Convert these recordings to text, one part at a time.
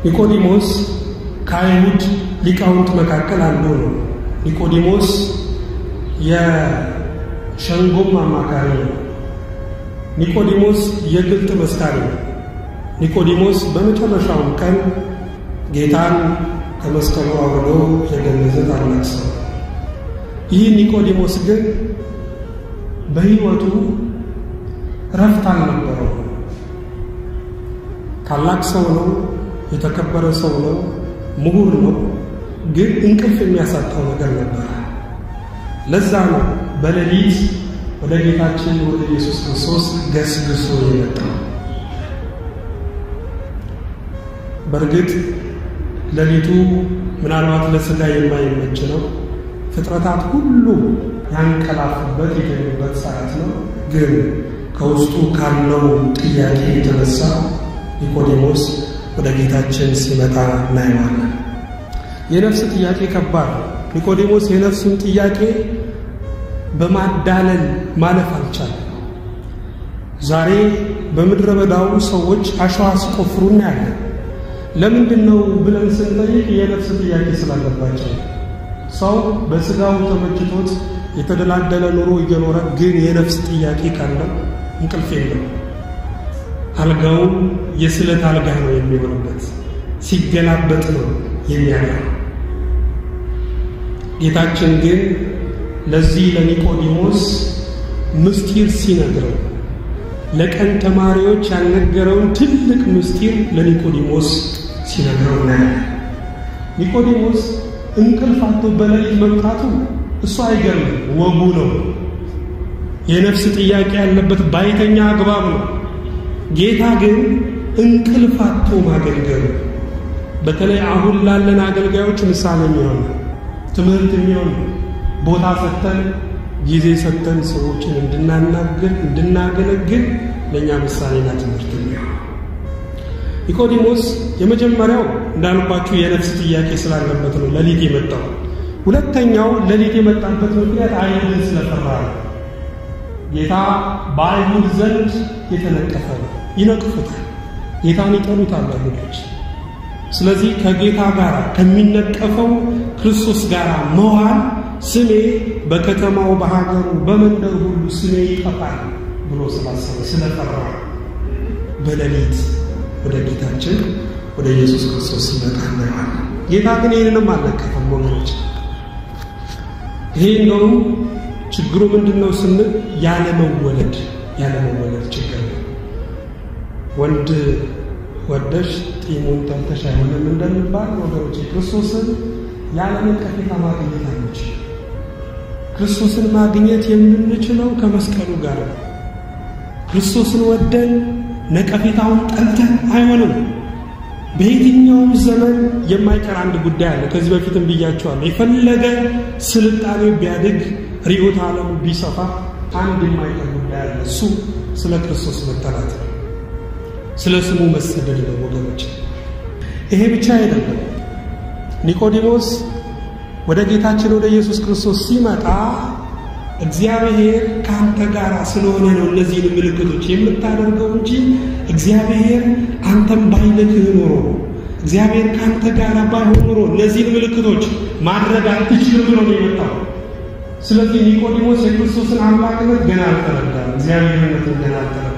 ኒቆዲሞስ ከአይሁድ ሊቃውንት መካከል አንዱ ነው። ኒቆዲሞስ የሸንጎም አማካሪ ነው። ኒቆዲሞስ የግልጥ መስካሪ ነው። ኒቆዲሞስ በመጨረሻውም ቀን ጌታን ከመስቀሉ አውርዶ የገነዘ ታላቅ ሰው። ይህ ኒቆዲሞስ ግን በሕይወቱ ረፍት አልነበረው። ታላቅ ሰው ነው፣ የተከበረ ሰው ነው፣ ምሁር ነው። ግን እንቅልፍ የሚያሳጣው ነገር ነበረ። ለዛ ነው በሌሊት ወደ ጌታችን ወደ ኢየሱስ ክርስቶስ ገስግሶ የመጣው። በእርግጥ ሌሊቱ ምናልባት ለሥጋ የማይመች ነው። ፍጥረታት ሁሉ ያንቀላፉበት የተኙበት ሰዓት ነው። ግን ከውስጡ ካለው ጥያቄ የተነሳ ኒቆዲሞስ ወደ ጌታችን ሲመጣ እናየዋለን። የነፍስ ጥያቄ ከባድ ነው። ኒቆዲሞስ የነፍሱን ጥያቄ በማዳለል ማለፍ አልቻለም። ዛሬ በምድረ በዳው ሰዎች አሸዋ ሲቆፍሩ እናያለን። ለምንድን ነው ብለን ስንጠይቅ የነፍስ ጥያቄ ስላለባቸው ሰው በስጋው ተመችቶት የተደላደለ ኑሮ እየኖረ ግን የነፍስ ጥያቄ ካለው እንቅልፍ የለው። አልጋውም የስለት አልጋ ነው የሚሆንበት፣ ሲገላበጥ ነው የሚያጋ። ጌታችን ግን ለዚህ ለኒቆዲሞስ ምስጢር ሲነግረው ለቀን ተማሪዎች ያልነገረውን ትልቅ ምስጢር ለኒቆዲሞስ ሲነግረው እናያለን። ኒቆዲሞስ እንቅልፍ አጥቶ በሌሊት መምጣቱ እሱ አይገርምም፣ ወጉ ነው። የነፍስ ጥያቄ ያለበት ባይተኛ አግባብ ነው። ጌታ ግን እንቅልፍ አጥቶ ማገልገሉ በተለይ አሁን ላለን አገልጋዮች ምሳሌ የሚሆን ትምህርት የሚሆን ቦታ ሰጥተን ጊዜ ሰጥተን ሰዎችን እንድናናግር እንድናገለግል ለእኛ ምሳሌና ትምህርት የሚሆን ኒቆዲሞስ የመጀመሪያው እንዳልኳችሁ የነፍስ ጥያቄ ስላለበት ነው ሌሊት የመጣው። ሁለተኛው ሌሊት የመጣበት ምክንያት አይሁድን ስለፈራ ነው። ጌታ በአይሁድ ዘንድ የተነቀፈ ነው። ይነቅፉታል። ጌታን ይጠሉታል አይሁዶች። ስለዚህ ከጌታ ጋር ከሚነቀፈው ክርስቶስ ጋር መዋል ስሜ በከተማው በሀገሩ በመንደር ሁሉ ስሜ ይጠፋል ብሎ ስላሰበ ስለፈራ በሌሊት ወደ ጌታችን ወደ ኢየሱስ ክርስቶስ ሲመጣ እናየዋለን። ጌታ ግን ይህንንም አልነቀፈም ወገኖች። ይሄ እንደውም ችግሩ ምንድን ነው ስንል ያለመወለድ ያለመወለድ ችግር ነው። ወንድ ወደሽ ጢሙን ጠልተሽ አይሆንም እንደሚባል ወገኖች ክርስቶስን ያለ ነቀፌታ ማግኘት አንችልም። ክርስቶስን ማግኘት የምንችለው ከመስቀሉ ጋር ነው። ክርስቶስን ወደን ነቀፌታውን ጠልተን አይሆንም። በየትኛውም ዘመን የማይቀር አንድ ጉዳይ አለ። ከዚህ በፊትም ብያቸዋለሁ። የፈለገ ስልጣኔ ቢያድግ ርዕዮተ ዓለሙ ቢሰፋ አንድ የማይቀር ጉዳይ አለ። እሱ ስለ ክርስቶስ መጠላት ነው። ስለ ስሙ መሰደድ ነው ወገኖች። ይሄ ብቻ አይደለም። ኒቆዲሞስ ወደ ጌታችን ወደ ኢየሱስ ክርስቶስ ሲመጣ እግዚአብሔር ከአንተ ጋር ስለሆነ ነው እነዚህን ምልክቶች የምታደርገው እንጂ እግዚአብሔር አንተም ባይልክህ ኖሮ እግዚአብሔር ከአንተ ጋር ባይሆን ኖሮ እነዚህን ምልክቶች ማድረግ አትችልም ብሎ ነው የመጣው። ስለዚህ ኒቆዲሞስ የክርስቶስን አምላክነት ገና አልተረዳም፣ እግዚአብሔርነትን ገና አልተረዳም።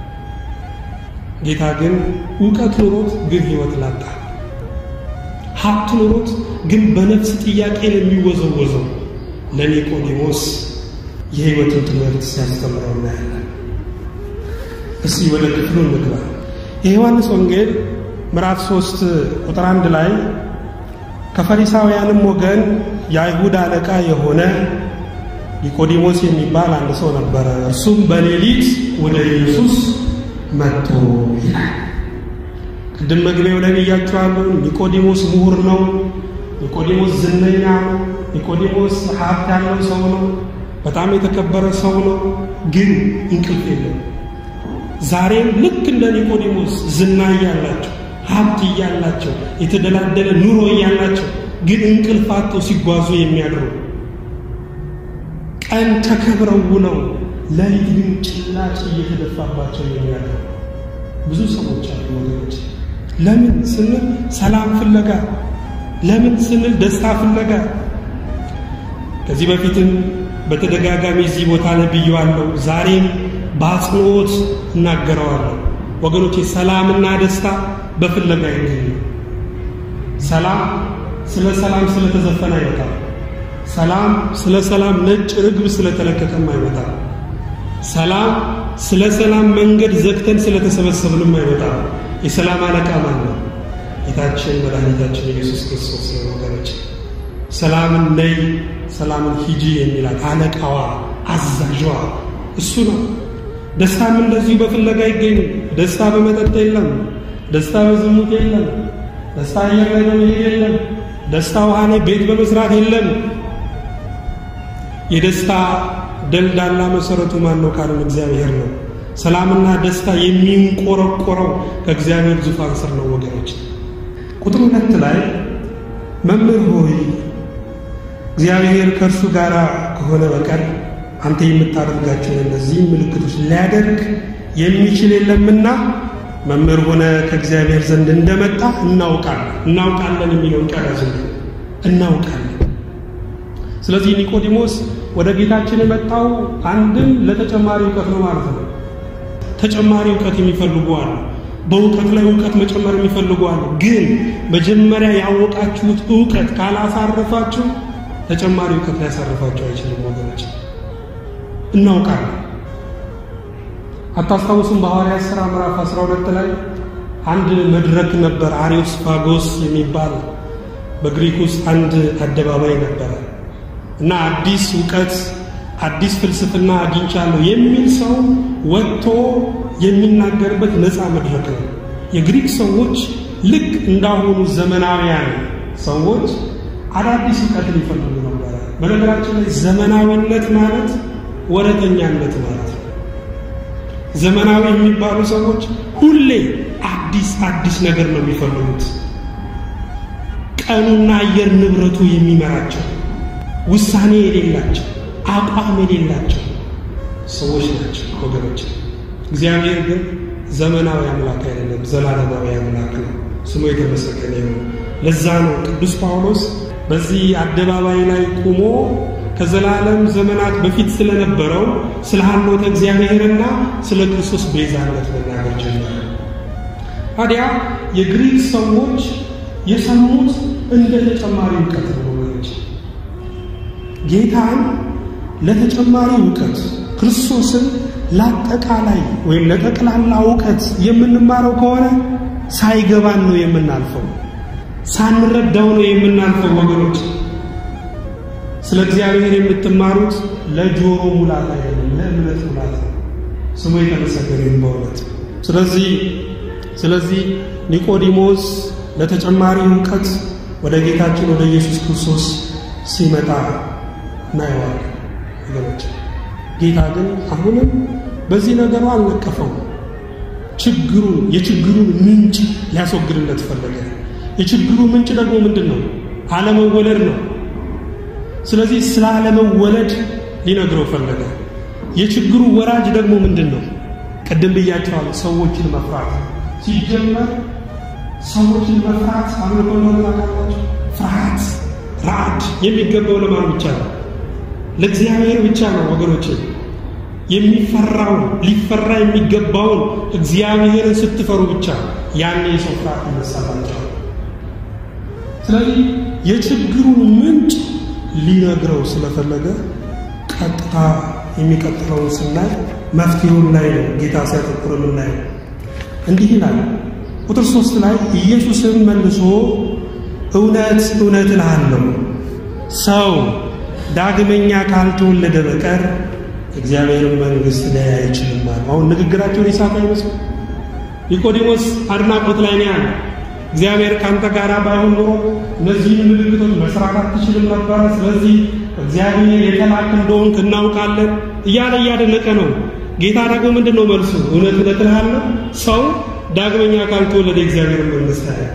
ጌታ ግን እውቀት ኑሮት ግን ሕይወት ላጣ፣ ሀብት ኑሮት ግን በነፍስ ጥያቄ ነው የሚወዘወዘው ለኒቆዲሞስ የሕይወትን ትምህርት ሲያስተምረው እናያለን። እስቲ ወደ ክፍሉ እንግባ። የዮሐንስ ወንጌል ምዕራፍ ሶስት ቁጥር አንድ ላይ ከፈሪሳውያንም ወገን የአይሁድ አለቃ የሆነ ኒቆዲሞስ የሚባል አንድ ሰው ነበረ። እርሱም በሌሊት ወደ ኢየሱስ መጥቶ ይላል። ቅድም መግቢያው ላይ ብያቸዋለሁ። ኒቆዲሞስ ምሁር ነው። ኒቆዲሞስ ዝነኛ ነው። ኒቆዲሞስ ሀብት ያለው ሰው ነው። በጣም የተከበረ ሰው ነው። ግን እንቅልፍ የለም። ዛሬም ልክ እንደ ኒቆዲሞስ ዝና እያላቸው ሀብት እያላቸው የተደላደለ ኑሮ እያላቸው ግን እንቅልፍ አጥተው ሲጓዙ የሚያድሩ ቀን ተከብረው ውለው ሌሊት ግን ጭላጭ እየተደፋባቸው የሚያድሩ ብዙ ሰዎች አሉ ወገኖች። ለምን ስንል ሰላም ፍለጋ፣ ለምን ስንል ደስታ ፍለጋ። ከዚህ በፊትም በተደጋጋሚ እዚህ ቦታ ላይ ብዬዋለሁ፣ ዛሬም በአጽንኦት እናገረዋለሁ። ወገኖቼ ሰላምና ደስታ በፍለጋ ይገኙ። ሰላም ስለ ሰላም ስለተዘፈነ አይመጣም። ሰላም ስለ ሰላም ነጭ ርግብ ስለተለቀቀም አይመጣም። ሰላም ስለ ሰላም መንገድ ዘግተን ስለተሰበሰብንም አይመጣም። የሰላም አለቃ ማን ነው? ጌታችን መድኃኒታችን ኢየሱስ ክርስቶስ ነው። ወገኖች ሰላምን ነይ፣ ሰላምን ሂጂ የሚላት አለቃዋ፣ አዛዧ እሱ ነው። ደስታም እንደዚሁ በፍለጋ ይገኙ። ደስታ በመጠጥ የለም። ደስታ በዝሙት የለም። ደስታ አየር ላይ በመሄድ የለም። ደስታ ውሃ ላይ ቤት በመስራት የለም። የደስታ ደልዳላ መሰረቱ ማን ነው ካልን እግዚአብሔር ነው። ሰላምና ደስታ የሚንቆረቆረው ከእግዚአብሔር ዙፋን ስር ነው ወገኖች። ቁጥር ሁለት ላይ መምህር ሆይ እግዚአብሔር ከእርሱ ጋር ከሆነ በቀር አንተ የምታደርጋቸውን እነዚህም ምልክቶች ሊያደርግ የሚችል የለምና መምህር ሆነ ከእግዚአብሔር ዘንድ እንደመጣ እናውቃለን። እናውቃለን የሚለውን ቃል ያዝ እናውቃለን። ስለዚህ ኒቆዲሞስ ወደ ጌታችን የመጣው አንድም ለተጨማሪ እውቀት ነው ማለት ነው። ተጨማሪ እውቀት የሚፈልጉ አሉ። በእውቀት ላይ እውቀት መጨመር የሚፈልጉ አሉ። ግን መጀመሪያ ያወቃችሁት እውቀት ካላሳረፋችሁ ተጨማሪ እውቀት ሊያሳርፋችሁ አይችልም ወገኖች። እናውቃለን። አታስታውሱም? በሐዋርያት ሥራ ምዕራፍ 12 ላይ አንድ መድረክ ነበር፣ አሪዮስፋጎስ የሚባል በግሪክ ውስጥ አንድ አደባባይ ነበረ እና አዲስ እውቀት አዲስ ፍልስፍና አግኝቻለሁ የሚል ሰው ወጥቶ የሚናገርበት ነፃ መድረክ ነው። የግሪክ ሰዎች ልክ እንዳሁኑ ዘመናዊያን ሰዎች አዳዲስ እውቀትን ይፈልጉ ነበረ። በነገራችን ላይ ዘመናዊነት ማለት ወረተኛነት ማለት ነው። ዘመናዊ የሚባሉ ሰዎች ሁሌ አዲስ አዲስ ነገር ነው የሚፈልጉት። ቀኑና አየር ንብረቱ የሚመራቸው ውሳኔ የሌላቸው አቋም የሌላቸው ሰዎች ናቸው ወገኖች። እግዚአብሔር ግን ዘመናዊ አምላክ አይደለም፣ ዘላለማዊ አምላክ ነው። ስሙ የተመሰገነ ይሁን። ለዛ ነው ቅዱስ ጳውሎስ በዚህ አደባባይ ላይ ቆሞ ከዘላለም ዘመናት በፊት ስለነበረው ስለ ሀልዎተ እግዚአብሔርና ስለ ክርስቶስ ቤዛነት መናገር ጀመረ። ታዲያ የግሪክ ሰዎች የሰሙት እንደ ተጨማሪ እውቀት ነው ወገኖች። ጌታን ለተጨማሪ እውቀት ክርስቶስን ለአጠቃላይ ወይም ለጠቅላላ እውቀት የምንማረው ከሆነ ሳይገባን ነው የምናልፈው፣ ሳንረዳው ነው የምናልፈው ወገኖች። ስለ እግዚአብሔር የምትማሩት ለጆሮ ሙላት አይደለም፣ ለእምነት ሙላት ነው። ስሙ የተመሰገነ ይሁን በእውነት። ስለዚህ ስለዚህ ኒቆዲሞስ ለተጨማሪ እውቀት ወደ ጌታችን ወደ ኢየሱስ ክርስቶስ ሲመጣ እናየዋለን ወገኖች። ጌታ ግን አሁንም በዚህ ነገሩ አልነቀፈው። ችግሩን የችግሩን ምንጭ ሊያስወግድለት ፈለገ። የችግሩ ምንጭ ደግሞ ምንድን ነው? አለመወለድ ነው። ስለዚህ ስለ አለመወለድ ሊነግረው ፈለገ። የችግሩ ወራጅ ደግሞ ምንድን ነው? ቅድም ብያቸዋለሁ፣ ሰዎችን መፍራት። ሲጀመር ሰዎችን መፍራት አምልኮ እንደሆነ ታውቃላችሁ። ፍርሃት፣ ራዕድ የሚገባው ለማን ብቻ ነው? ለእግዚአብሔር ብቻ ነው ወገኖች። የሚፈራውን ሊፈራ የሚገባውን እግዚአብሔርን ስትፈሩ ብቻ ያኔ የሰው ፍርሃት ይነሳላቸዋል። ስለዚህ የችግሩን ምንጭ ሊነግረው ስለፈለገ ቀጥታ የሚቀጥለውን ስናይ መፍትሄውን ላይ ነው ጌታ ሲያተኩር የምናየው። እንዲህ ይላል ቁጥር ሶስት ላይ ኢየሱስም መልሶ እውነት እውነት እልሃለሁ ሰው ዳግመኛ ካልተወለደ በቀር እግዚአብሔርን መንግሥት ሊያይ አይችልም አለ። አሁን ንግግራቸውን የሳት አይመስሉ ኒቆዲሞስ አድናቆት ላይ ነው ያለ። እግዚአብሔር ካንተ ጋር ባይሆን ኖሮ እነዚህን ምልክቶች መስራት አትችልም ነበረ። ስለዚህ እግዚአብሔር የተላክ እንደሆንክ እናውቃለን እያለ እያደነቀ ነው። ጌታ ደግሞ ምንድን ነው መልሱ? እውነት እውነት እልሃለሁ ሰው ዳግመኛ ካልተወለደ እግዚአብሔርን መንግሥት አያይም።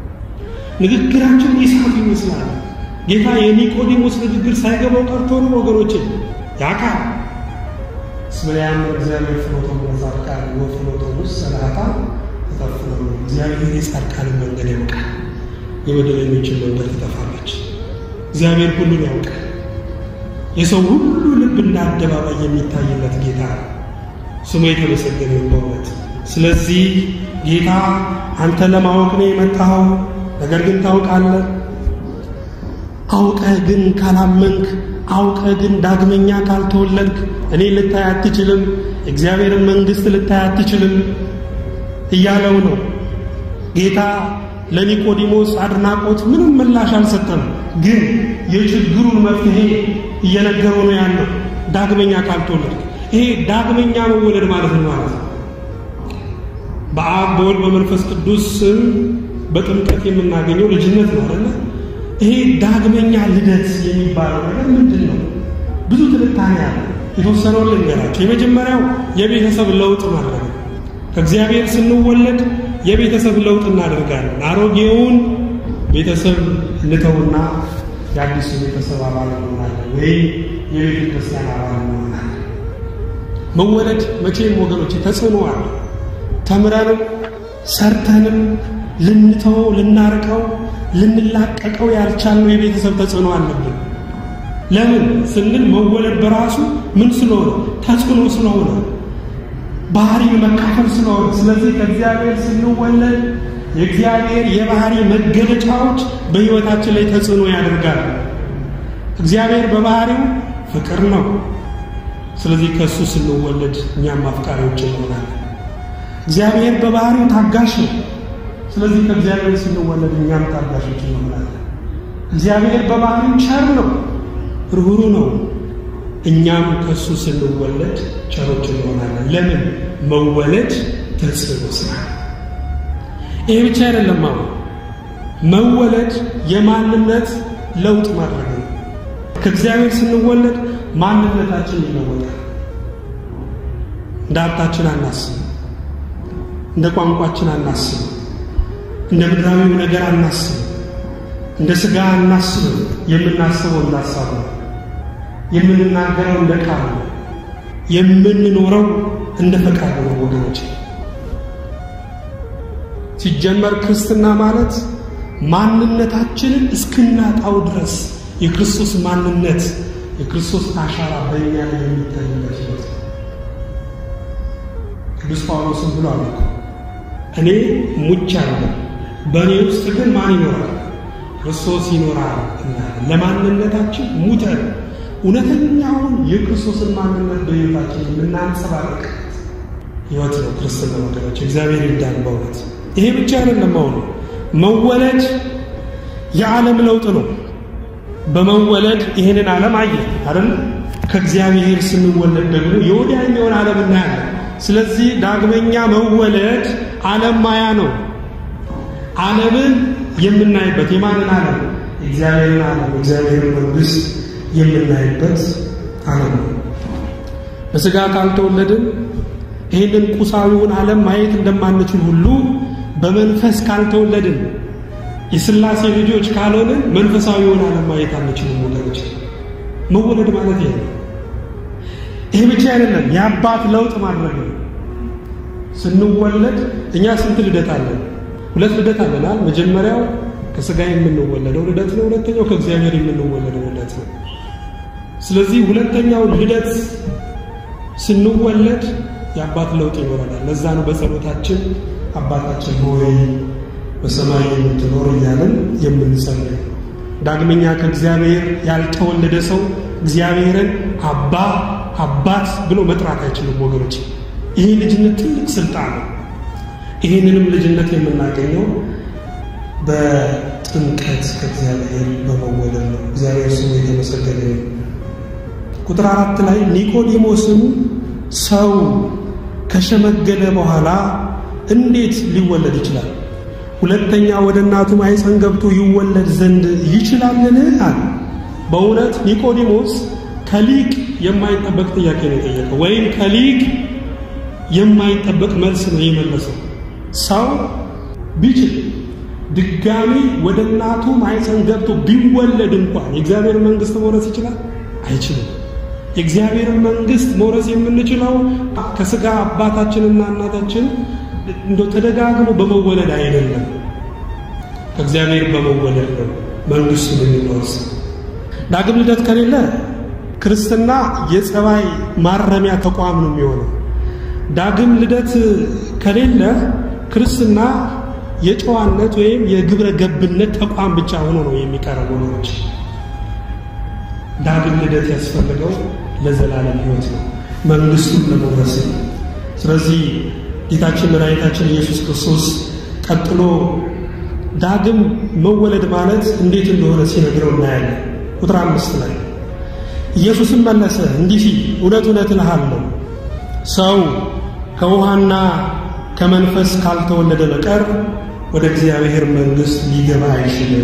ንግግራቸውን የሳቱ ይመስላል። ጌታ የኒቆዲሞስ ንግግር ሳይገባው ቀርቶ ነው ወገኖቼ ያውቃል። እስመ ያእምር እግዚአብሔር ፍኖቶሙ ለጻድቃን ወፍኖቶሙ ለኃጥአን ታፍነው እግዚአብሔር የጻድቃንን መንገድ ያውቃል፣ የበደለኞችን መንገድ ትጠፋለች። እግዚአብሔር ሁሉን ያውቃል። የሰው ሁሉ ልብ እንደ አደባባይ የሚታይለት ጌታ ስሙ የተመሰገነ በእውነት። ስለዚህ ጌታ አንተ ለማወቅ ነው የመጣኸው፣ ነገር ግን ታውቃለህ። አውቀህ ግን ካላመንክ፣ አውቀህ ግን ዳግመኛ ካልተወለድክ እኔ ልታይ አትችልም፣ እግዚአብሔርን መንግሥት ልታይ አትችልም እያለው ነው ጌታ ለኒቆዲሞስ አድናቆት ምንም ምላሽ አልሰጠም። ግን የችግሩን መፍትሄ እየነገረው ነው ያለው። ዳግመኛ ካልተወለድ ይሄ ዳግመኛ መወለድ ማለት ነው ማለት ነው። በአብ በወልድ በመንፈስ ቅዱስ ስም በጥምቀት የምናገኘው ልጅነት ነው አይደለ? ይሄ ዳግመኛ ልደት የሚባለው ነገር ምንድን ነው? ብዙ ትንታኔ አለ። የተወሰነውን ልንገራቸው። የመጀመሪያው የቤተሰብ ለውጥ ማድረግ ነው። ከእግዚአብሔር ስንወለድ የቤተሰብ ለውጥ እናደርጋለን። አሮጌውን ቤተሰብ እንተውና የአዲሱ ቤተሰብ አባል እንሆናለን፣ ወይም የቤተ ክርስቲያን አባል እንሆናለን። መወለድ መቼም ወገኖች ተጽዕኖ አለ። ተምረንም ሰርተንም ልንተወው ልናርቀው ልንላቀቀው ያልቻልነው የቤተሰብ ተጽዕኖ አለብን። ለምን ስንል መወለድ በራሱ ምን ስለሆነ ተጽዕኖ ስለሆነ ባህሪን መካፈል ስለሆነ። ስለዚህ ከእግዚአብሔር ስንወለድ የእግዚአብሔር የባህሪ መገለጫዎች በሕይወታችን ላይ ተጽዕኖ ያደርጋል። እግዚአብሔር በባህሪው ፍቅር ነው። ስለዚህ ከእሱ ስንወለድ እኛም አፍቃሪዎች እንሆናለን። እግዚአብሔር በባህሪው ታጋሽ ነው። ስለዚህ ከእግዚአብሔር ስንወለድ እኛም ታጋሾች እንሆናለን። እግዚአብሔር በባህሪው ቸር ነው፣ ርኅሩ ነው። እኛም ከእሱ ስንወለድ ቸሮች እንሆናለን። ለምን? መወለድ ተጽዕኖ ስራ። ይሄ ብቻ አይደለም። አሁን መወለድ የማንነት ለውጥ ማድረግ ነው። ከእግዚአብሔር ስንወለድ ማንነታችን ይለወጣል። እንደ ሀብታችን አናስብም፣ እንደ ቋንቋችን አናስብም፣ እንደ ምድራዊው ነገር አናስብም፣ እንደ ሥጋ አናስብም። የምናስበው እንዳሳብ ነው። የምንናገረው እንደ ቃል ነው። የምንኖረው እንደ ፈቃድ ነው። ወገኖች ሲጀመር ክርስትና ማለት ማንነታችንን እስክናጣው ድረስ የክርስቶስ ማንነት የክርስቶስ አሻራ በእኛ ላይ የሚታይበት ሕይወት ነው። ቅዱስ ጳውሎስም ብሎ አለ እኔ ሙቻለሁ፣ በእኔ ውስጥ ግን ማን ይኖራል? ክርስቶስ ይኖራል እናለን። ለማንነታችን ሙተን እውነተኛውን የክርስቶስን ማንነት በሕይወታችን የምናንጸባርቅ ሕይወት ነው ክርስትና ወገኖች። እግዚአብሔር ይርዳን በእውነት። ይሄ ብቻ አይደለም። አሁን መወለድ የዓለም ለውጥ ነው። በመወለድ ይህንን ዓለም አየ አይደል? ከእግዚአብሔር ስንወለድ ደግሞ የወዲያኛውን ዓለም እናያለን። ስለዚህ ዳግመኛ መወለድ ዓለም ማያ ነው። ዓለምን የምናይበት የማንን ዓለም? የእግዚአብሔርን ዓለም የእግዚአብሔርን መንግሥት የምናይበት ዓለም ነው። በሥጋ ካልተወለድን ይህንን ቁሳዊውን ዓለም ማየት እንደማንችል ሁሉ በመንፈስ ካልተወለድን የሥላሴ ልጆች ካልሆንን መንፈሳዊውን ዓለም ማየት አንችልም ወገኖች። መወለድ ማለት ይሄ ነው። ይሄ ብቻ አይደለም፣ የአባት ለውጥ ማድረግ ነው። ስንወለድ እኛ ስንት ልደት አለን? ሁለት ልደት አለናል። መጀመሪያው ከሥጋ የምንወለደው ልደት ነው። ሁለተኛው ከእግዚአብሔር የምንወለደው ልደት ነው። ስለዚህ ሁለተኛው ልደት ስንወለድ የአባት ለውጥ ይኖረናል። ለዛ ነው በጸሎታችን አባታችን ሆይ በሰማይ የምትኖር እያለን የምንጸልይ። ዳግመኛ ከእግዚአብሔር ያልተወለደ ሰው እግዚአብሔርን አባ አባት ብሎ መጥራት አይችልም ወገኖች። ይህ ልጅነት ትልቅ ስልጣን ነው። ይህንንም ልጅነት የምናገኘው በጥምቀት ከእግዚአብሔር በመወለድ ነው። እግዚአብሔር ስሙ የተመሰገነ ነው። ቁጥር አራት ላይ ኒቆዲሞስም ሰው ከሸመገለ በኋላ እንዴት ሊወለድ ይችላል? ሁለተኛ ወደ እናቱ ማኅፀን ገብቶ ይወለድ ዘንድ ይችላልን? አለ። በእውነት ኒቆዲሞስ ከሊቅ የማይጠበቅ ጥያቄ ነው የጠየቀው፣ ወይም ከሊቅ የማይጠበቅ መልስ ነው የመለሰው። ሰው ቢችል ድጋሚ ወደ እናቱ ማኅፀን ገብቶ ቢወለድ እንኳን የእግዚአብሔር መንግሥት መውረስ ይችላል? አይችልም። የእግዚአብሔርን መንግሥት መውረስ የምንችለው ከሥጋ አባታችንና እናታችን እንደ ተደጋግሞ በመወለድ አይደለም፣ ከእግዚአብሔር በመወለድ ነው መንግስቱን የሚወርስ። ዳግም ልደት ከሌለ ክርስትና የጸባይ ማረሚያ ተቋም ነው የሚሆነው። ዳግም ልደት ከሌለ ክርስትና የጨዋነት ወይም የግብረ ገብነት ተቋም ብቻ ሆኖ ነው የሚቀረቡ ወገኖች። ዳግም ልደት ያስፈልገው ለዘላለም ሕይወት ነው፣ መንግስቱን ለመውረስ ነው። ስለዚህ ጌታችን መድኃኒታችን ኢየሱስ ክርስቶስ ቀጥሎ ዳግም መወለድ ማለት እንዴት እንደሆነ ሲነግረው እናያለን። ቁጥር አምስት ላይ ኢየሱስም መለሰ እንዲህ ሲል እውነት እውነት እልሃለሁ ሰው ከውሃና ከመንፈስ ካልተወለደ በቀር ወደ እግዚአብሔር መንግሥት ሊገባ አይችልም።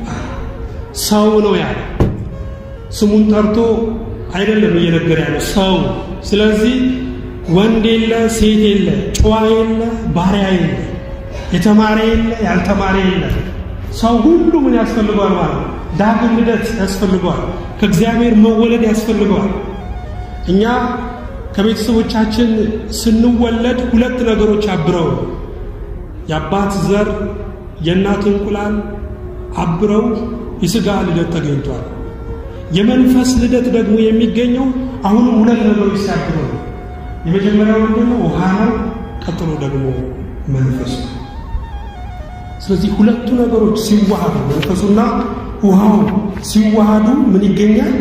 ሰው ነው ያለ። ስሙን ጠርቶ አይደለም እየነገረ ያለ ሰው። ስለዚህ ወንድ የለ፣ ሴት የለ፣ ጨዋ የለ፣ ባሪያ የለ፣ የተማረ የለ፣ ያልተማረ የለ። ሰው ሁሉ ምን ያስፈልገዋል ማለት ነው? ዳግም ልደት ያስፈልገዋል። ከእግዚአብሔር መወለድ ያስፈልገዋል። እኛ ከቤተሰቦቻችን ስንወለድ ሁለት ነገሮች አብረው የአባት ዘር የእናት እንቁላል አብረው የሥጋ ልደት ተገኝቷል። የመንፈስ ልደት ደግሞ የሚገኘው አሁንም ሁለት ነገሮች ሲያብሩ ነው። የመጀመሪያው ምንድነው? ውሃ ነው። ቀጥሎ ደግሞ መንፈሱ። ስለዚህ ሁለቱ ነገሮች ሲዋሃዱ መንፈሱና ውሃው ሲዋሃዱ ምን ይገኛል?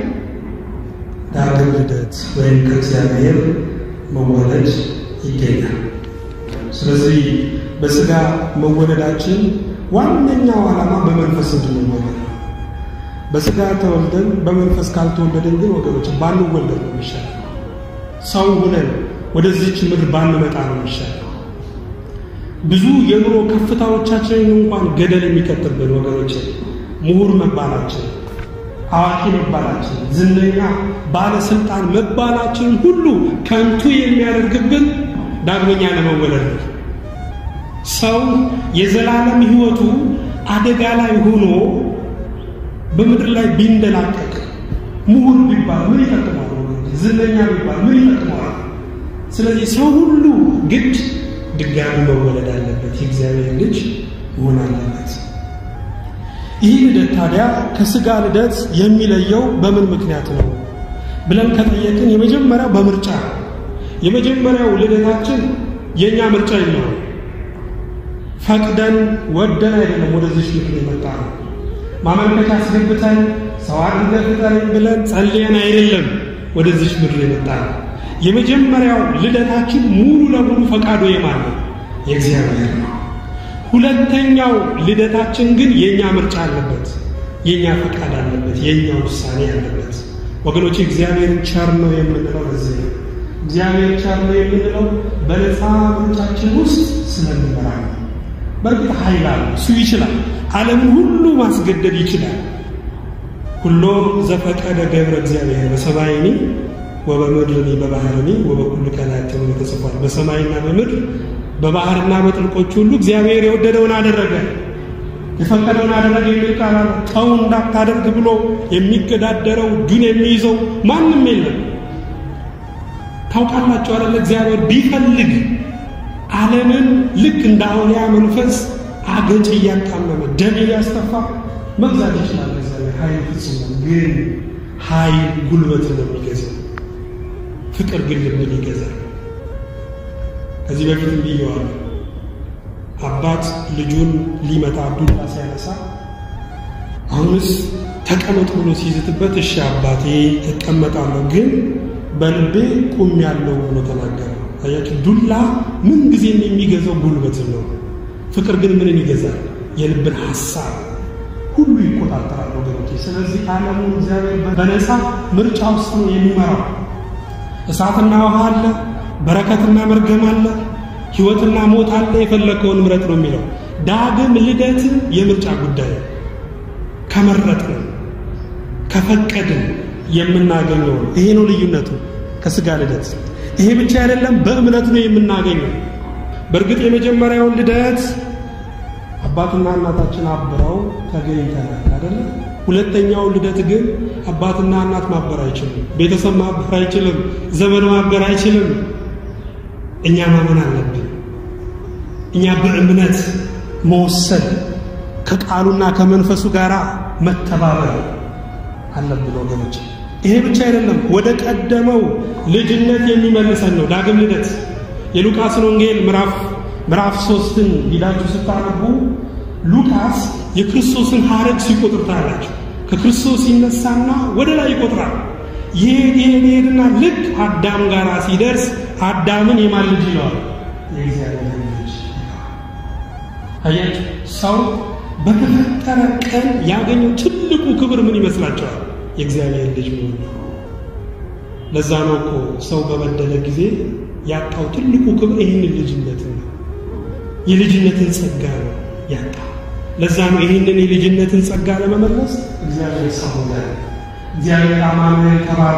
ዳግም ልደት ወይም ከእግዚአብሔር መወለድ ይገኛል። ስለዚህ በሥጋ መወለዳችን ዋነኛው ዓላማ በመንፈስ እንድንወለድ ነው። በሥጋ ተወልደን በመንፈስ ካልተወለደን ግን ወገኖች ባንወለድ ነው የሚሻለው። ሰው ሁነን ወደዚች ምድር ባንመጣ ነው የሚሻለው። ብዙ የኑሮ ከፍታዎቻችንን እንኳን ገደል የሚከትብን ወገኖች ምሁር መባላችን አዋቂ መባላችን፣ ዝነኛ ባለስልጣን መባላችን ሁሉ ከንቱ የሚያደርግብን ዳግመኛ ለመወለድ ነው። ሰው የዘላለም ሕይወቱ አደጋ ላይ ሆኖ በምድር ላይ ቢንደላቀቅ ምሁር ቢባል ምን ይጠቅመዋል? ዝነኛ ቢባል ምን ይጠቅመዋል? ስለዚህ ሰው ሁሉ ግድ ድጋሚ መወለድ አለበት፣ የእግዚአብሔር ልጅ መሆን አለበት። ይህ ልደት ታዲያ ከሥጋ ልደት የሚለየው በምን ምክንያት ነው ብለን ከጠየቅን የመጀመሪያው በምርጫ ነው። የመጀመሪያው ልደታችን የእኛ ምርጫ የለውም። ፈቅደን ወደን አይደለም ወደዚህ ምክር የመጣ ነው። ማመልከቻ አስገብተን ሰው አድርገህ ፍጠረኝ ብለን ጸልየን አይደለም ወደዚህ ምድር የመጣ ነው። የመጀመሪያው ልደታችን ሙሉ ለሙሉ ፈቃዱ የማን ነው? የእግዚአብሔር ነው። ሁለተኛው ልደታችን ግን የእኛ ምርጫ አለበት፣ የእኛ ፈቃድ አለበት፣ የእኛ ውሳኔ አለበት። ወገኖች እግዚአብሔርን ቸር ነው የምንለው ለዚህ ነው። እግዚአብሔር ቸር ነው የምንለው በነፃ ምርጫችን ውስጥ ስለሚመራ ነው። በእርግጥ ኃይል አለ፣ እሱ ይችላል። ዓለምን ሁሉ ማስገደድ ይችላል። ሁሎ ዘፈቀደ ገብረ እግዚአብሔር በሰማይኒ ወበምድርኒ በባህርኒ ወበኩሉ ቀናት ተብሎ ተጽፏል። በሰማይና በምድር በባህርና በጥልቆች ሁሉ እግዚአብሔር የወደደውን አደረገ፣ የፈቀደውን አደረገ የሚል ቃል አለ። ተው እንዳታደርግ ብሎ የሚገዳደረው እጁን የሚይዘው ማንም የለም። ታውቃላችሁ አይደለ? እግዚአብሔር ቢፈልግ ዓለምን ልክ እንደ አውሊያ መንፈስ አገጭ እያጣመመ ደም እያስተፋ መግዛት ይችላል። እግዚአብሔር ኃይል ፍጹም ነው። ግን ኃይል ጉልበትን ነው የሚገዛው። ፍቅር ግን ልብን ይገዛል። ከዚህ በፊት ብየዋለሁ። አባት ልጁን ሊመታ ዱላ ሲያነሳ አሁንስ ተቀመጥ ብሎ ሲይዝትበት እሺ አባቴ እቀመጣለሁ፣ ግን በልቤ ቁም ያለው ብሎ ተናገረ። አያችሁ፣ ዱላ ምን ጊዜም የሚገዛው ጉልበትን ነው። ፍቅር ግን ምንን ይገዛል? የልብን ሐሳብ ሁሉ ይቆጣጠራል ወገኖቼ። ስለዚህ ዓለሙን እግዚአብሔር በነፃ ምርጫ ውስጥ ነው የሚመራው። እሳትና ውሃ አለ፣ በረከትና መርገም አለ፣ ሕይወትና ሞት አለ። የፈለከውን ምረጥ ነው የሚለው። ዳግም ልደት የምርጫ ጉዳይ ከመረጥን ከፈቀድን የምናገኘው ነው። ይሄ ነው ልዩነቱ ከሥጋ ልደት። ይሄ ብቻ አይደለም፣ በእምነት ነው የምናገኘው። በእርግጥ የመጀመሪያውን ልደት አባትና እናታችን አብረው ተገኝተናል አይደለ? ሁለተኛው ልደት ግን አባትና እናት ማበር አይችልም፣ ቤተሰብ ማበር አይችልም፣ ዘመድ ማበር አይችልም። እኛ ማመን አለብን። እኛ በእምነት መወሰን ከቃሉና ከመንፈሱ ጋር መተባበር አለብን ወገኖች። ይሄ ብቻ አይደለም፣ ወደ ቀደመው ልጅነት የሚመልሰን ነው ዳግም ልደት። የሉቃስን ወንጌል ምዕራፍ ምዕራፍ ሶስትን ሂዳችሁ ስታነቡ ሉቃስ የክርስቶስን ሐረግ ሲቆጥር ታያላችሁ። ከክርስቶስ ይነሳና ወደ ላይ ይቆጥራል። ይሄድ ይሄድ ይሄድና ልክ አዳም ጋር ሲደርስ አዳምን የማን ልጅ ይለዋል? የእግዚአብሔር ልጅ። አያችሁ፣ ሰው በተፈጠረ ቀን ያገኘው ትልቁ ክብር ምን ይመስላችኋል? የእግዚአብሔር ልጅ መሆን ነው። ለዛ ነው እኮ ሰው በበደለ ጊዜ ያጣው ትልቁ ክብር ይህንን ልጅነትን ነው። የልጅነትን ጸጋ ነው ያጣው። ለዛ ነው ይህንን የልጅነትን ጸጋ ለመመለስ እግዚአብሔር ሰው ሆነ። እግዚአብሔር አማኑኤል ተባለ።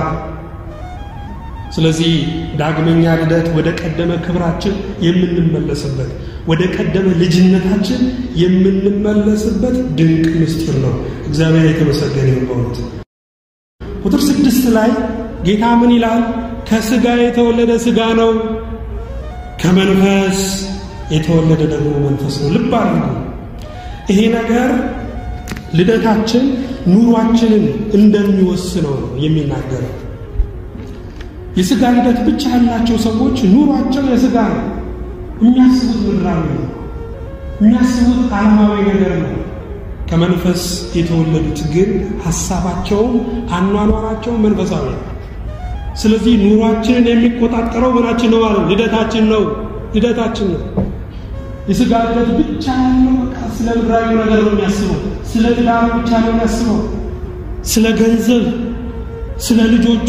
ስለዚህ ዳግመኛ ልደት ወደ ቀደመ ክብራችን የምንመለስበት ወደ ቀደመ ልጅነታችን የምንመለስበት ድንቅ ምስጢር ነው። እግዚአብሔር የተመሰገነ ይሁን በእውነት። ቁጥር ስድስት ላይ ጌታ ምን ይላል? ከስጋ የተወለደ ስጋ ነው፣ ከመንፈስ የተወለደ ደግሞ መንፈስ ነው። ልብ አድርጉ። ይሄ ነገር ልደታችን ኑሯችንን እንደሚወስነው ነው የሚናገረው። የስጋ ልደት ብቻ ያላቸው ሰዎች ኑሯቸው የስጋ ነው። የሚያስቡት ምድራዊ ነው። የሚያስቡት ዓለማዊ ነገር ነው። ከመንፈስ የተወለዱት ግን ሀሳባቸውም አኗኗራቸው መንፈሳዊ ነው። ስለዚህ ኑሯችንን የሚቆጣጠረው ምናችን ነው ማለት ልደታችን ነው። ልደታችን ነው። የስጋ ልደት ብቻ ያለው በቃ ስለ ምድራዊ ነገር ነው የሚያስበው። ስለ ትዳር ብቻ ነው የሚያስበው። ስለ ገንዘብ፣ ስለ ልጆቹ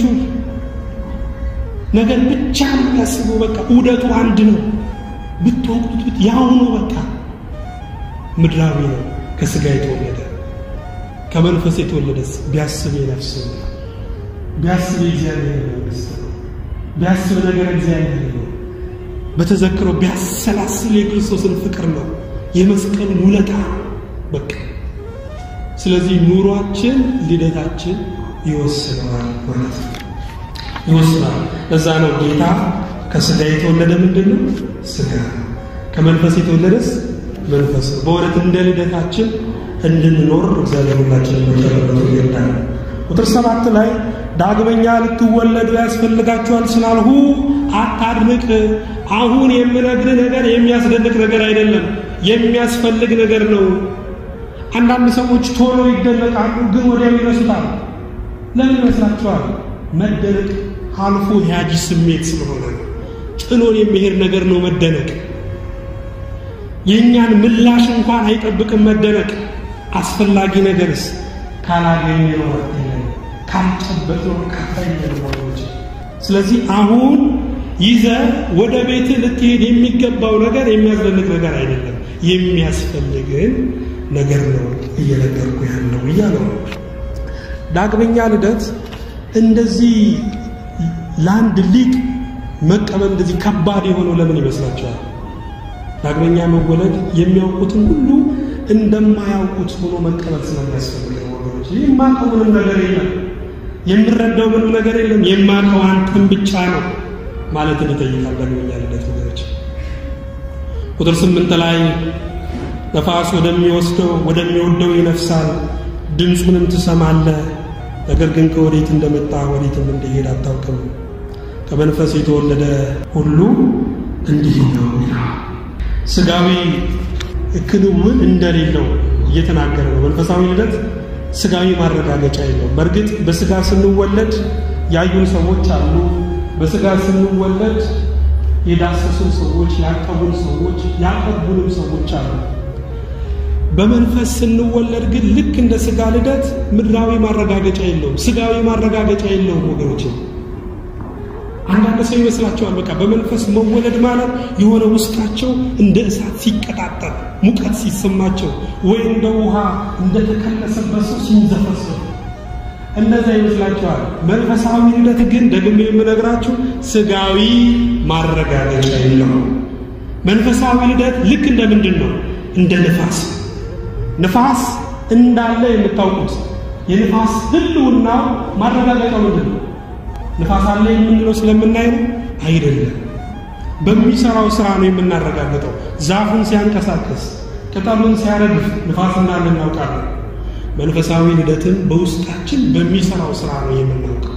ነገር ብቻ ነው የሚያስበው። በቃ ውደቱ አንድ ነው። ብትወቅቱት ብት ያው ነው። በቃ ምድራዊ ነው። ከስጋ የተወለደ ከመንፈስ የተወለደስ ቢያስብ የነፍስ ነው። ቢያስብ የእግዚአብሔር መንግስት ነው። ቢያስብ ነገር እግዚአብሔር ነው። በተዘክሮ ቢያሰላስል የክርስቶስን ፍቅር ነው፣ የመስቀሉን ውለታ በቃ። ስለዚህ ኑሯችን ልደታችን ይወስነዋል ማለት ነው፣ ይወስናል። ለዛ ነው ጌታ ከስጋ የተወለደ ምንድን ነው? ስጋ። ከመንፈስ የተወለደስ መንፈስ ነው። በእውነት እንደ ልደታችን እንድንኖር እግዚአብሔር ሁላችን መጨረበቱ ይርዳል። ቁጥር ሰባት ላይ ዳግመኛ ልትወለዱ ያስፈልጋችኋል ስላልሁ አታድንቅ። አሁን የምነግር ነገር የሚያስደንቅ ነገር አይደለም፣ የሚያስፈልግ ነገር ነው። አንዳንድ ሰዎች ቶሎ ይደነቃሉ፣ ግን ወዲያው ይረሱታል። ለምን ይመስላችኋል? መደነቅ አልፎ ያጂ ስሜት ስለሆነ ነው። ጥሎን የሚሄድ ነገር ነው መደነቅ። የእኛን ምላሽ እንኳን አይጠብቅም መደነቅ። አስፈላጊ ነገርስ ካላገኘ ነው ካልጨበጥ ነው ካፋይ ነገሮች። ስለዚህ አሁን ይዘ ወደ ቤት ልትሄድ የሚገባው ነገር የሚያስደንቅ ነገር አይደለም፣ የሚያስፈልግን ነገር ነው እየነገርኩ ያለው እያለው ዳግመኛ ልደት እንደዚህ ለአንድ ሊቅ መቀበል እንደዚህ ከባድ የሆነው ለምን ይመስላችኋል? ዳግመኛ መወለድ የሚያውቁትን ሁሉ እንደማያውቁት ሆኖ መቀበል ስለሚያስፈልግ ወገኖች። የማውቀው ምንም ነገር የለም፣ የምረዳው ምንም ነገር የለም፣ የማውቀው አንተን ብቻ ነው ማለትን ይጠይቃል ዳግመኛ ልደት ወገኖች። ቁጥር ስምንት ላይ ነፋስ ወደሚወስደው ወደሚወደው ይነፍሳል፣ ድምፁንም ትሰማለህ፣ ነገር ግን ከወዴት እንደመጣ ወዴትም እንደሄድ አታውቅም። ከመንፈስ የተወለደ ሁሉ እንዲህ ነው ይላል። ስጋዊ ክንውን እንደሌለው እየተናገረ ነው። መንፈሳዊ ልደት ስጋዊ ማረጋገጫ የለው። በእርግጥ በስጋ ስንወለድ ያዩን ሰዎች አሉ። በስጋ ስንወለድ የዳሰሱን ሰዎች፣ ያቀቡን ሰዎች፣ ያቀቡንም ሰዎች አሉ። በመንፈስ ስንወለድ ግን ልክ እንደ ስጋ ልደት ምድራዊ ማረጋገጫ የለውም፣ ስጋዊ ማረጋገጫ የለውም ወገኖች። አንዳንድ ሰው ይመስላቸዋል በቃ በመንፈስ መወለድ ማለት የሆነ ውስጣቸው እንደ እሳት ሲቀጣጠል ሙቀት ሲሰማቸው ወይ እንደ ውሃ እንደተከለሰበት ሰው ሲንዘፈሰው እንደዛ ይመስላቸዋል። መንፈሳዊ ልደት ግን ደግሞ የምነግራችሁ ስጋዊ ማረጋገጫ የለው። መንፈሳዊ ልደት ልክ እንደ ምንድን ነው? እንደ ንፋስ። ንፋስ እንዳለ የምታውቁት የንፋስ ህልውና ማረጋገጫው ምንድን ነው? ንፋስ አለ የምንለው ስለምናይ ነው አይደለም። በሚሰራው ስራ ነው የምናረጋግጠው። ዛፉን ሲያንቀሳቅስ፣ ቅጠሉን ሲያረግፍ ንፋስ እንዳለ እናውቃለን። መንፈሳዊ ልደትን በውስጣችን በሚሰራው ስራ ነው የምናውቀው።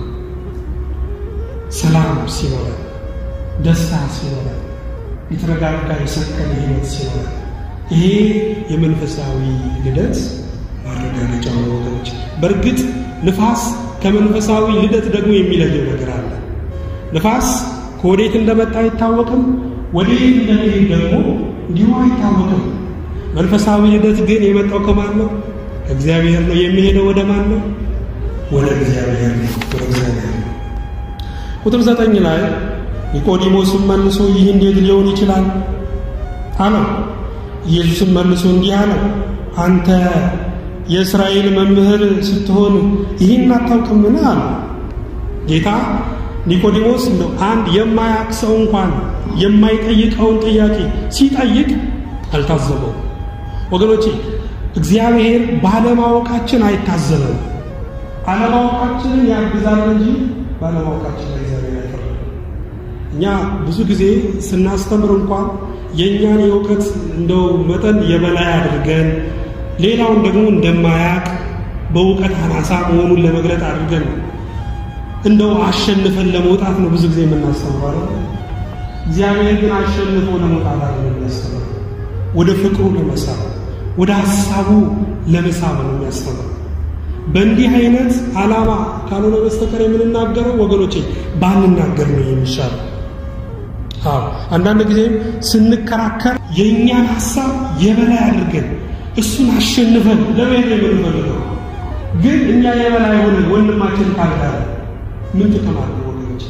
ሰላም ሲኖረን፣ ደስታ ሲኖረን፣ የተረጋጋ የሰከነ ህይወት ሲኖረን ይሄ የመንፈሳዊ ልደት ማረጋገጫ ነው ወገኖች። በእርግጥ ንፋስ ከመንፈሳዊ ልደት ደግሞ የሚለየው ነገር አለ። ንፋስ ከወዴት እንደመጣ አይታወቅም፣ ወዴት እንደሚሄድ ደግሞ እንዲሁ አይታወቅም። መንፈሳዊ ልደት ግን የመጣው ከማን ነው? ከእግዚአብሔር ነው። የሚሄደው ወደ ማን ነው? ወደ እግዚአብሔር ነው። ወደ እግዚአብሔር ነው። ቁጥር ዘጠኝ ላይ ኒቆዲሞስም መልሶ ይህ እንዴት ሊሆን ይችላል አለው። ኢየሱስም መልሶ እንዲህ አለው፣ አንተ የእስራኤል መምህር ስትሆን ይህን አታውቅምን? አለ ጌታ። ኒቆዲሞስ እንደው አንድ የማያውቅ ሰው እንኳን የማይጠይቀውን ጥያቄ ሲጠይቅ አልታዘበው። ወገኖቼ እግዚአብሔር ባለማወቃችን አይታዘበም። አለማወቃችንን ያግዛል እንጂ ባለማወቃችን እግዚአብሔር አይፈርድም። እኛ ብዙ ጊዜ ስናስተምር እንኳን የእኛን የእውቀት እንደው መጠን የበላይ አድርገን ሌላውን ደግሞ እንደማያቅ በእውቀት አናሳ መሆኑን ለመግለጥ አድርገን እንደው አሸንፈን ለመውጣት ነው ብዙ ጊዜ የምናስተምረው። እግዚአብሔር ግን አሸንፎ ለመውጣት አለ የሚያስተምረው ወደ ፍቅሩ ለመሳብ ወደ ሀሳቡ ለመሳብ ነው የሚያስተምረው። በእንዲህ አይነት ዓላማ ካልሆነ በስተቀር የምንናገረው ወገኖቼ ባንናገር ነው የሚሻለው። አዎ አንዳንድ ጊዜም ስንከራከር የእኛን ሀሳብ የበላይ አድርገን እሱን አሸንፈን ለመሄድ የምንፈልገው ግን እኛ የበላይ ሆነን ወንድማችን ካልዳረ ምን ጥቅም አለ ወገኖች?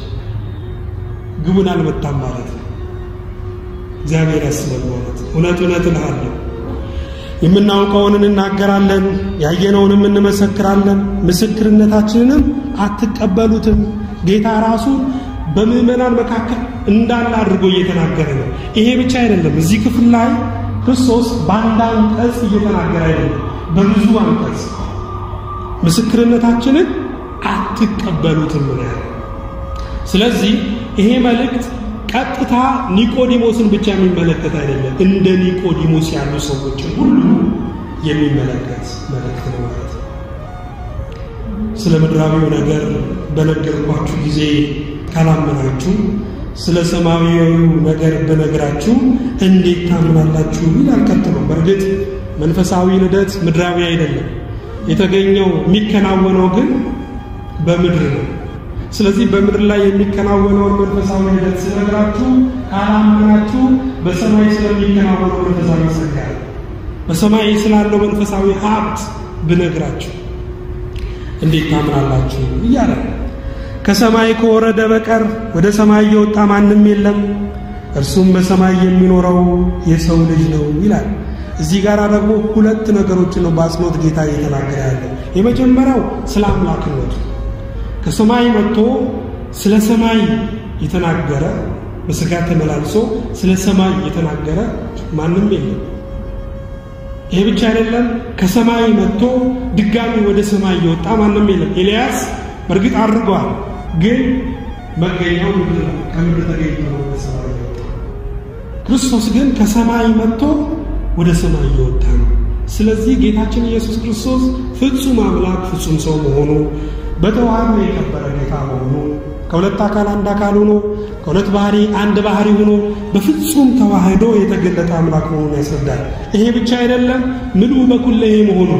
ግቡን አልመታም ማለት ነው። እግዚአብሔር ያስበን ማለት እውነት እውነት እልሃለሁ የምናውቀውን እንናገራለን፣ ያየነውንም እንመሰክራለን፣ ምስክርነታችንንም አትቀበሉትም። ጌታ ራሱ በምዕመናን መካከል እንዳለ አድርጎ እየተናገረ ነው። ይሄ ብቻ አይደለም። እዚህ ክፍል ላይ ክርስቶስ በአንድ አንቀጽ እየተናገረ አይደለም፣ በብዙ አንቀጽ ምስክርነታችንን አትቀበሉትም ነው። ስለዚህ ይሄ መልእክት ቀጥታ ኒቆዲሞስን ብቻ የሚመለከት አይደለም፣ እንደ ኒቆዲሞስ ያሉ ሰዎችን ሁሉ የሚመለከት መልእክት ነው ማለት ነው። ስለ ምድራዊው ነገር በነገርኳችሁ ጊዜ ካላመናችሁ ስለ ሰማያዊው ነገር በነገራችሁ እንዴት ታምናላችሁ? ይላል ቀጥሎ። በእርግጥ መንፈሳዊ ልደት ምድራዊ አይደለም። የተገኘው የሚከናወነው ግን በምድር ነው። ስለዚህ በምድር ላይ የሚከናወነውን መንፈሳዊ ልደት ስነግራችሁ ካላመናችሁ በሰማይ ስለሚከናወነው መንፈሳዊ ጸጋ በሰማይ ስላለው መንፈሳዊ ሀብት ብነግራችሁ እንዴት ታምናላችሁ? እያለ ከሰማይ ከወረደ በቀር ወደ ሰማይ የወጣ ማንም የለም፣ እርሱም በሰማይ የሚኖረው የሰው ልጅ ነው ይላል። እዚህ ጋር ደግሞ ሁለት ነገሮችን ነው በአጽንኦት ጌታ እየተናገረ ያለው። የመጀመሪያው ስለ አምላክነቱ ከሰማይ መጥቶ ስለ ሰማይ የተናገረ በሥጋ ተመላልሶ ስለ ሰማይ የተናገረ ማንም የለም። ይሄ ብቻ አይደለም። ከሰማይ መጥቶ ድጋሚ ወደ ሰማይ የወጣ ማንም የለም። ኤልያስ በእርግጥ አድርገዋል፣ ግን መገኛው ምድር ነው። ከምድር ተገኝቶ ነው ወደ ሰማይ የወጣ። ክርስቶስ ግን ከሰማይ መጥቶ ወደ ሰማይ እየወጣ ነው። ስለዚህ ጌታችን ኢየሱስ ክርስቶስ ፍጹም አምላክ ፍጹም ሰው መሆኑ በተዋህዶ የከበረ ጌታ መሆኑ ከሁለት አካል አንድ አካል ሆኖ ከሁለት ባህሪ አንድ ባህሪ ሆኖ በፍጹም ተዋህዶ የተገለጠ አምላክ መሆኑን ያስረዳል። ይሄ ብቻ አይደለም፣ ምልኡ በኩለሄ መሆኑ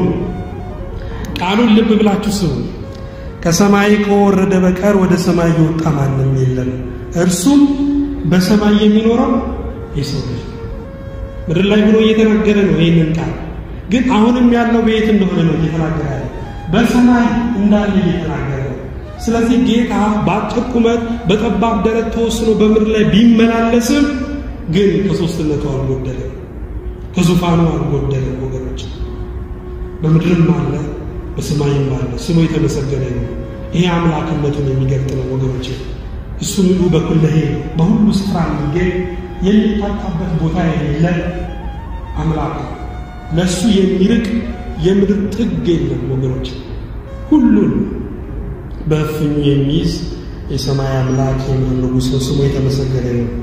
ቃሉን ልብ ብላችሁ ስሙ። ከሰማይ ከወረደ በቀር ወደ ሰማይ የወጣ ማንም የለም፣ እርሱም በሰማይ የሚኖረው የሰው ልጅ ምድር ላይ ሆኖ እየተናገረ ነው። ይህንን ቃል ግን አሁንም ያለው በየት እንደሆነ ነው እየተናገረ ያለ በሰማይ እንዳለ እየተናገረ ነው። ስለዚህ ጌታ በአጭር ቁመት በጠባብ ደረት ተወስኖ በምድር ላይ ቢመላለስም ግን ከሶስትነቱ አልጎደለም፣ ከዙፋኑ አልጎደለም። ወገኖች በምድርም አለ በሰማይም አለ፣ ስሙ የተመሰገነ ነው። ይሄ አምላክነቱን የሚገልጥ ነው ወገኖች። እሱ ምሉ በኩለሄ በሁሉ ስፍራ የሚገኝ የሚታጣበት ቦታ የሌለ አምላክ ለእሱ የሚርቅ የምድር ጥግ የለም ወገኖች። ሁሉን በእፍኙ የሚይዝ የሰማይ አምላክ የምድር ንጉሥ ነው። ስሙ የተመሰገነ ነው።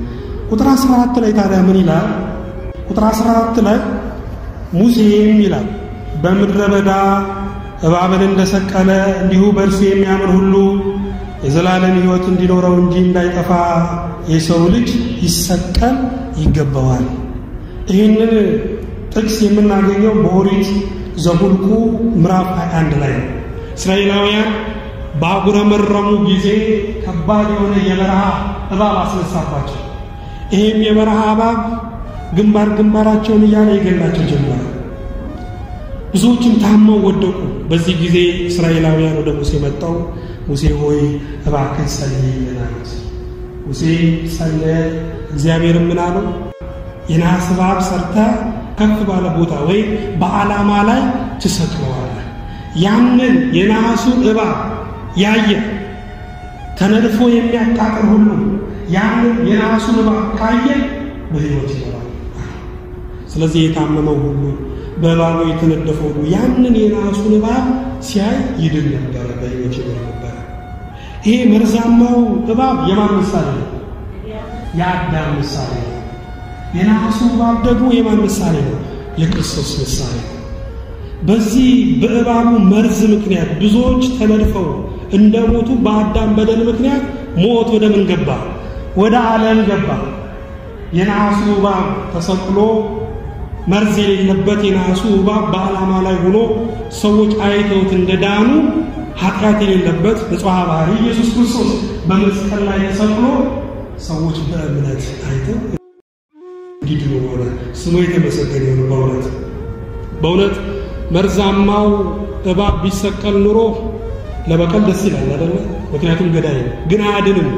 ቁጥር 14 ላይ ታዲያ ምን ይላል? ቁጥር 14 ላይ ሙሴም ይላል በምድረ በዳ እባብን እንደሰቀለ እንዲሁ በእርሱ የሚያምን ሁሉ የዘላለም ሕይወት እንዲኖረው እንጂ እንዳይጠፋ የሰው ልጅ ይሰቀል ይገባዋል። ይህንን ጥቅስ የምናገኘው በኦሪት ዘኍልቍ ምዕራፍ 21 ላይ ነው። እስራኤላውያን ባጉረመረሙ ጊዜ ከባድ የሆነ የበረሃ እባብ አስነሳባቸው። ይህም የበረሃ እባብ ግንባር ግንባራቸውን እያለ ይገላቸው ጀመረ። ብዙዎችም ታመው ወደቁ። በዚህ ጊዜ እስራኤላውያን ወደ ሙሴ መጣው። ሙሴ ሆይ እባክህ ጸልይልን አሉት። ሙሴ ጸለየ። እግዚአብሔር ምን አለው? የናስ እባብ ሰርተህ ከፍ ባለ ቦታ ወይም በዓላማ ላይ ትሰቅለዋለህ። ያንን የነሐሱን እባብ ያየ ተነድፎ የሚያቃጥር ሁሉ ያንን የነሐሱን እባብ ካየ በሕይወት ይኖራል። ስለዚህ የታመመው ሁሉ በእባቡ የተነደፈው ሁሉ ያንን የነሐሱን እባብ ሲያይ ይድን ነበረ፣ በሕይወት ይኖር ነበረ። ይሄ መርዛማው እባብ የማን ምሳሌ ነው? የአዳም ምሳሌ ነው። የነሐሱ እባብ ደግሞ የማን ምሳሌ ነው? የክርስቶስ ምሳሌ ነው። በዚህ በእባቡ መርዝ ምክንያት ብዙዎች ተነድፈው እንደ ሞቱ በአዳም በደል ምክንያት ሞት ወደ ምን ገባ? ወደ ዓለም ገባ። የነሐሱ እባብ ተሰቅሎ መርዝ የሌለበት የነሐሱ እባብ በዓላማ ላይ ሆኖ ሰዎች አይተውት እንደዳኑ ኃጢአት የሌለበት ንጹሐ ባህሪ ኢየሱስ ክርስቶስ በመስቀል ላይ ተሰቅሎ ሰዎች በእምነት አይተው እንዲድኑ ሆነ። ስሙ የተመሰገነ ይሁን። በእውነት በእውነት መርዛማው እባብ ቢሰቀል ኑሮ ለበቀል ደስ ይላል አይደለ? ምክንያቱም ገዳይ ነው፣ ግን አያድንም።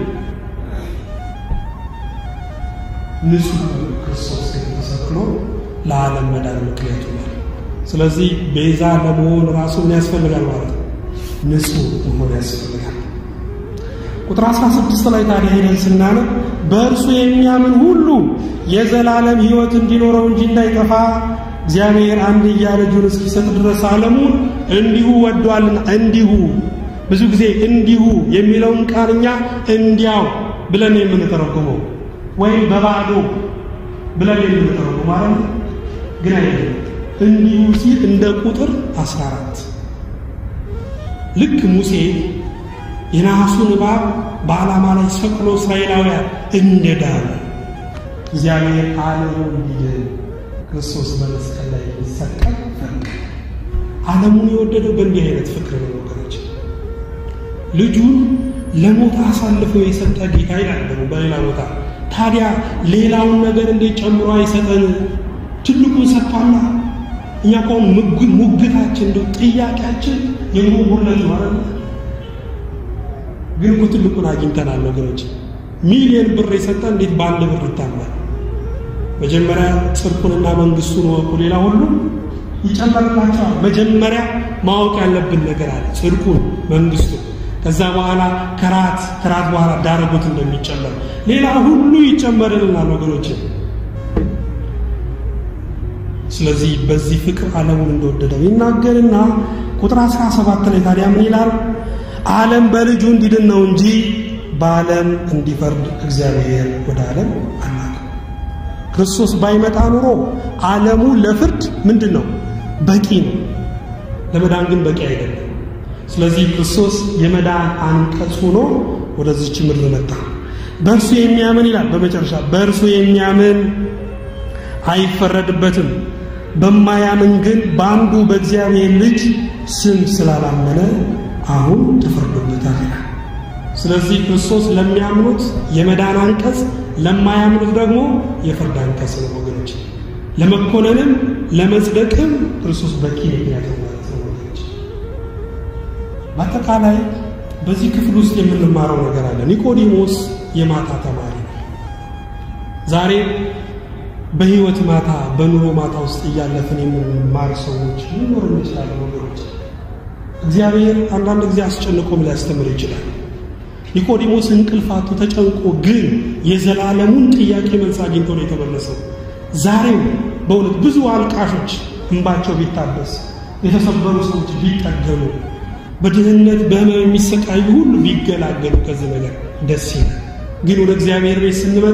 ንጹሕ ክርስቶስ ግን ተሰቅሎ ለዓለም መዳን ምክንያቱ ነው። ስለዚህ ቤዛ ለመሆን ራሱ ምን ያስፈልጋል ማለት ነው? ንጹሕ መሆን ያስፈልጋል። ቁጥር 16 ላይ ታዲያ ሄደን ስናነብ በእርሱ የሚያምን ሁሉ የዘላለም ሕይወት እንዲኖረው እንጂ እንዳይጠፋ እግዚአብሔር አንድያ ልጁን እስኪሰጥ ድረስ ዓለሙን እንዲሁ ወዷልና። እንዲሁ ብዙ ጊዜ እንዲሁ የሚለውን ቃል እኛ እንዲያው ብለን የምንተረጉመው ወይም በባዶ ብለን የምንተረጉመው ማለት ነው። ግን አይደለም። እንዲሁ ሲል እንደ ቁጥር 14 ልክ ሙሴ የነሐሱን እባብ በዓላማ ላይ ሰቅሎ እስራኤላውያን እንደዳኑ እግዚአብሔር ዓለሙን እንዲድን ክርስቶስ በመስቀል ላይ ሊሰቀል ፈቀደ። ዓለሙን የወደደው በእንዲህ አይነት ፍቅር ነው ወገኖች። ልጁን ለሞት አሳልፈው የሰጠ ጌታ ይላል ደግሞ በሌላ ቦታ። ታዲያ ሌላውን ነገር እንዴት ጨምሮ አይሰጠን? ትልቁን ሰጥቷላ። እኛ ከሆን ሙግታችን እንደው ጥያቄያችን የሞጉለት ማለት ነው። ግን እኮ ትልቁን አግኝተናል ወገኖች። ሚሊዮን ብር የሰጠ እንዴት በአንድ ብር ይታመናል? መጀመሪያ ጽድቁንና መንግስቱን ወቁ፣ ሌላ ሁሉ ይጨመርላቸዋል። መጀመሪያ ማወቅ ያለብን ነገር አለ፣ ጽድቁን፣ መንግስቱን። ከዛ በኋላ ከራት ከራት በኋላ ዳረጎት እንደሚጨመር ሌላ ሁሉ ይጨመርልናል ወገኖች። ስለዚህ በዚህ ፍቅር ዓለሙን እንደወደደው ይናገርና ቁጥር 17 ላይ ታዲያ ምን ይላል? ዓለም በልጁ እንዲድን ነው እንጂ በዓለም እንዲፈርድ እግዚአብሔር ወደ ዓለም አላከው። ክርስቶስ ባይመጣ ኑሮ ዓለሙ ለፍርድ ምንድን ነው በቂ ነው፣ ለመዳን ግን በቂ አይደለም። ስለዚህ ክርስቶስ የመዳን አንቀጽ ሆኖ ወደዚች ምድር መጣ። በእርሱ የሚያምን ይላል በመጨረሻ በእርሱ የሚያምን አይፈረድበትም፣ በማያምን ግን በአንዱ በእግዚአብሔር ልጅ ስም ስላላመነ አሁን ተፈርዶበታል ይላል። ስለዚህ ክርስቶስ ለሚያምኑት የመዳን አንቀጽ፣ ለማያምኑት ደግሞ የፍርድ አንቀጽ ነው ወገኖች። ለመኮነንም ለመጽደቅም ክርስቶስ በቂ ምክንያት ነው ማለት ነው ወገኖች። በአጠቃላይ በዚህ ክፍል ውስጥ የምንማረው ነገር አለ። ኒቆዲሞስ የማታ ተማሪ ነው። ዛሬ በህይወት ማታ በኑሮ ማታ ውስጥ እያለፍን የምንማር ሰዎች ሊኖር እንችላለን ወገኖች። እግዚአብሔር አንዳንድ ጊዜ አስጨንቆም ሊያስተምር ይችላል። ኒቆዲሞስ እንቅልፋቱ ተጨንቆ ግን የዘላለሙን ጥያቄ መልስ አግኝቶ ነው የተመለሰው። ዛሬም በእውነት ብዙ አልቃሾች እንባቸው ቢታበስ፣ የተሰበሩ ሰዎች ቢጠገኑ፣ በድህነት በህመም የሚሰቃዩ ሁሉ ቢገላገሉ ከዚህ ነገር ደስ ይላል። ግን ወደ እግዚአብሔር ቤት ስንመጣ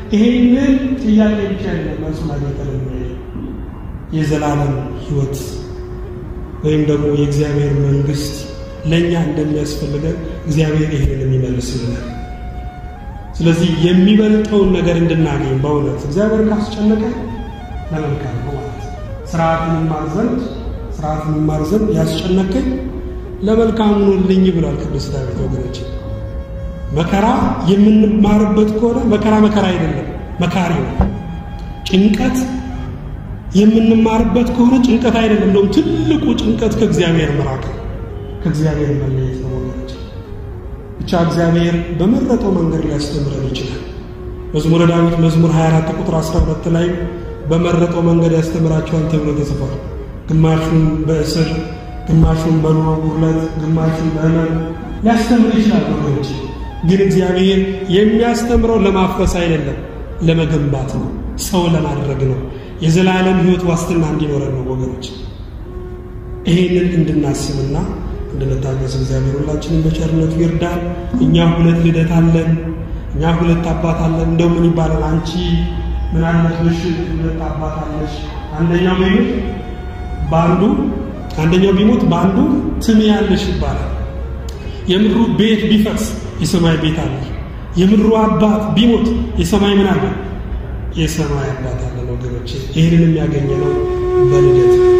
ይሄንን ጥያቄ ብቻ ያለ መልሱ ማግኘት የዘላለም ሕይወት ወይም ደግሞ የእግዚአብሔር መንግስት ለእኛ እንደሚያስፈልገን እግዚአብሔር ይህንን የሚመልስልናል። ስለዚህ የሚበልጠውን ነገር እንድናገኝ በእውነት እግዚአብሔር ካስጨነቀ ለመልካም ነው ማለት ነው። ስርዓትን እማር ዘንድ ስርዓትን እማር ዘንድ ያስጨነቀኝ ለመልካም ሆኖልኝ ብሏል ቅዱስ ዳዊት። ወገኖች መከራ የምንማርበት ከሆነ መከራ መከራ አይደለም፣ መካሪ ነው። ጭንቀት የምንማርበት ከሆነ ጭንቀት አይደለም። እንደውም ትልቁ ጭንቀት ከእግዚአብሔር መራቅ ከእግዚአብሔር መለየት ነው ወገኖች። ብቻ እግዚአብሔር በመረጠው መንገድ ሊያስተምረን ይችላል። መዝሙረ ዳዊት መዝሙር 24 ቁጥር 12 ላይ በመረጠው መንገድ ያስተምራቸዋል ተብሎ ተጽፏል። ግማሹን በእስር ግማሹን በኑሮ ጉድለት ግማሹን በሕመም ሊያስተምር ይችላል ወገኖች። ግን እግዚአብሔር የሚያስተምረው ለማፍረስ አይደለም፣ ለመገንባት ነው፣ ሰው ለማድረግ ነው፣ የዘላለም ሕይወት ዋስትና እንዲኖረን ነው ወገኖች። ይሄንን እንድናስብና እንድንታገስ እግዚአብሔር ሁላችንም በቸርነቱ ይርዳል። እኛ ሁለት ልደት አለን፣ እኛ ሁለት አባት አለን። እንደው ምን ይባላል? አንቺ ምን አለብሽ? ሁለት አባት አለሽ። አንደኛው ቢሞት በአንዱ አንደኛው ቢሞት በአንዱ ትምያለሽ ይባላል። የምድሩ ቤት ቢፈርስ የሰማይ ቤት አለ። የምድሩ አባት ቢሞት የሰማይ ምን አለ? የሰማይ አባት አለ። ወገኖቼ ይህንን የሚያገኘ ነው በልደት